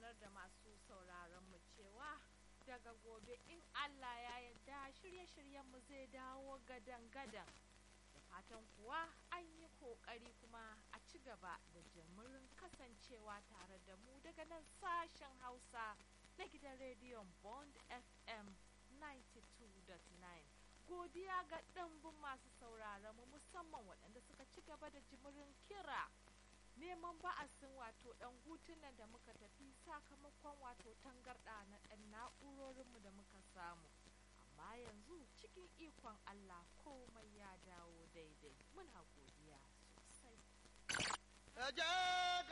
sanar da masu sauraron mu cewa daga gobe in Allah ya yarda shirye-shiryenmu zai dawo gadan-gadan. Da fatan kuwa an yi kokari kuma a ci gaba da jimirin kasancewa tare da mu daga nan sashen Hausa na gidan rediyon Bond FM 92.9. Godiya ga ɗanbin masu sauraron mu musamman waɗanda suka ci gaba da jimirin kira. neman ba'asin wato ɗan hutunan da muka tafi sakamakon wato tangarɗa na ɗan na'urorinmu da muka samu amma yanzu cikin ikon Allah komai ya dawo daidai muna godiya sosai